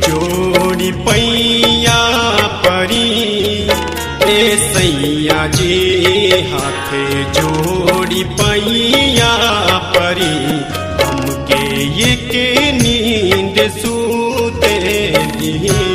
जोड़ी पैया परी ए सैया जी हाथे जोड़ी पैया परी हमके ये के नींद सूते दी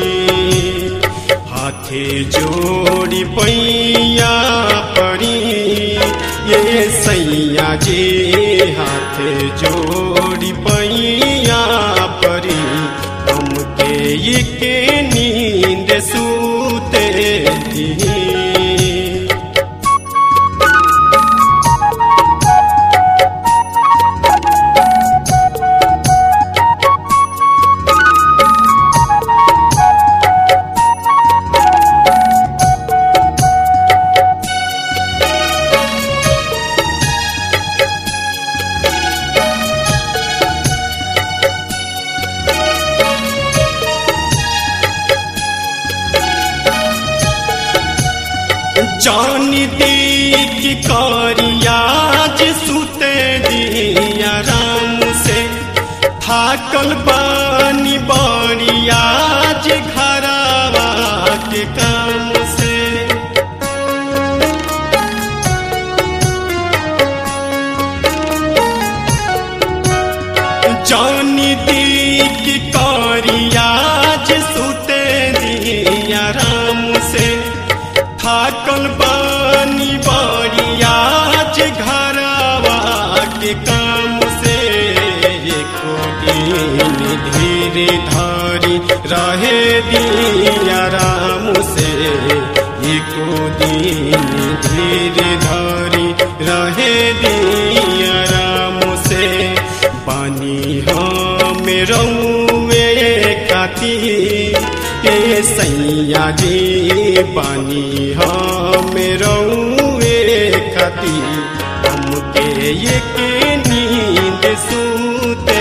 हाथे जोड़ी पैया परी ये सैया जी हाथे जोड़ी पैया परी हमके ये के नींद सूते दी जान दी की कारियाज सुते दिया राम से थाकल बानी बारियाज घरावा के काम से जान दी की कारियाज सुते दिया राम से थाकल बानी बारियाज घरावा के काम से एको दिन धीरे धारी रहे दिया राम से एको दिन धीरे धारी रहे दिया राम से पानी हम रउए खाती ए सैया जी पानी हम रउए खाती हमके ये के नींद सूते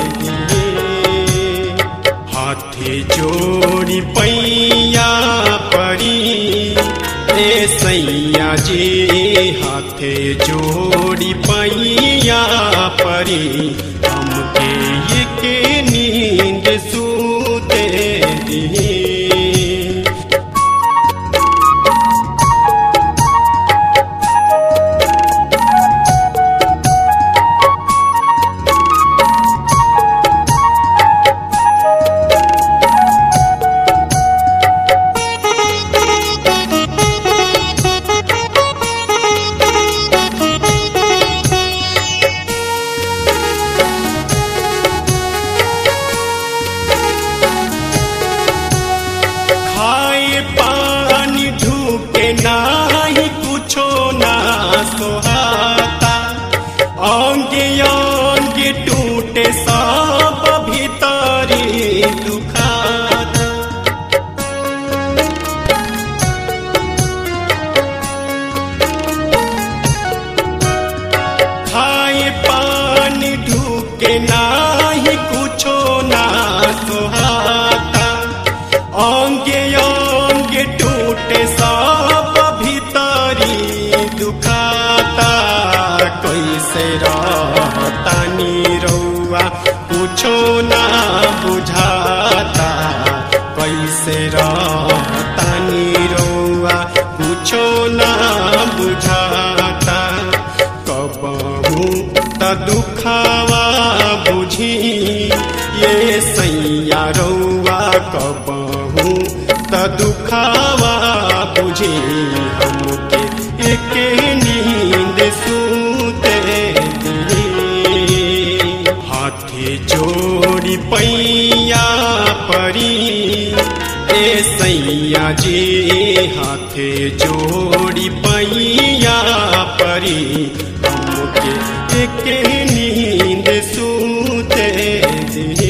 दिए हाथे जोड़ी पैया परी ए सैया जी हाथे जोड़ी पैया परी हमके ये के नींद सूते दिए खाए पानी ढूके नाही कुछो ना सोहाता अंगे अंगे टूटे सब भीतरी दुखाता खाए पानी ढूके नाही कुछो ना सोहाता अंगे अंगे टूटे सब भीतरी दुखाता कैसे रहतानी रउआ कुछो ना बुझाता कैसे रहतानी रउआ कुछो ना बुझाता कबहू त दुखावा बुझी ये सैया रउआ कबहू त दुखावा बुझी हमके एके नींद सूते दिए हाथे जोड़ी पैया परी ए सैया जी हाथे जोड़ी पैया परी हमके एके नींद सूते दिए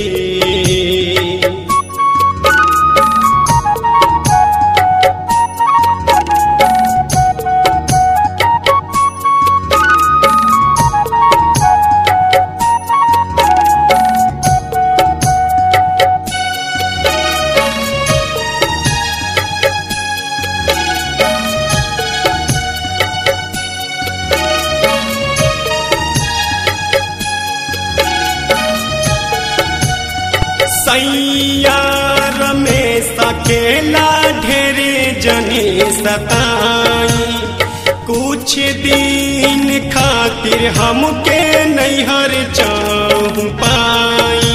कुछ दिन खातिर हमके नैहर चाहू पाई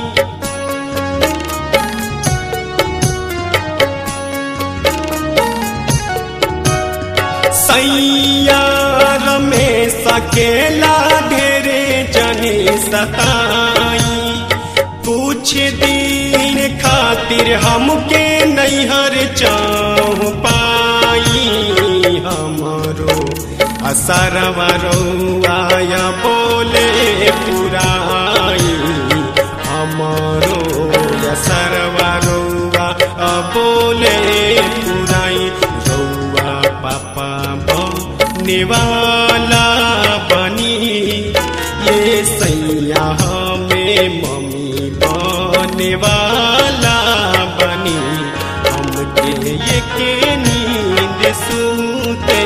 सैया रमेश अकेला ढेरे जने सताई कुछ दिन खातिर हमके नैहर चाहू पाई हमरो असरवा रौआया बोले पुराई हमरो असरवा रौआ बोले पुराई रौआ पापा बनेवाला बनी ये सैया हमें मम्मी बनेवाला बनी हमके ये के नींद सुते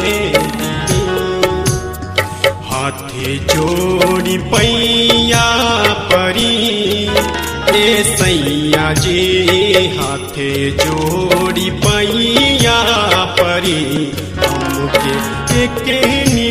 हाथे जोड़ी पैया परी ए सैया जी हाथे जोड़ी पैया परी हमके के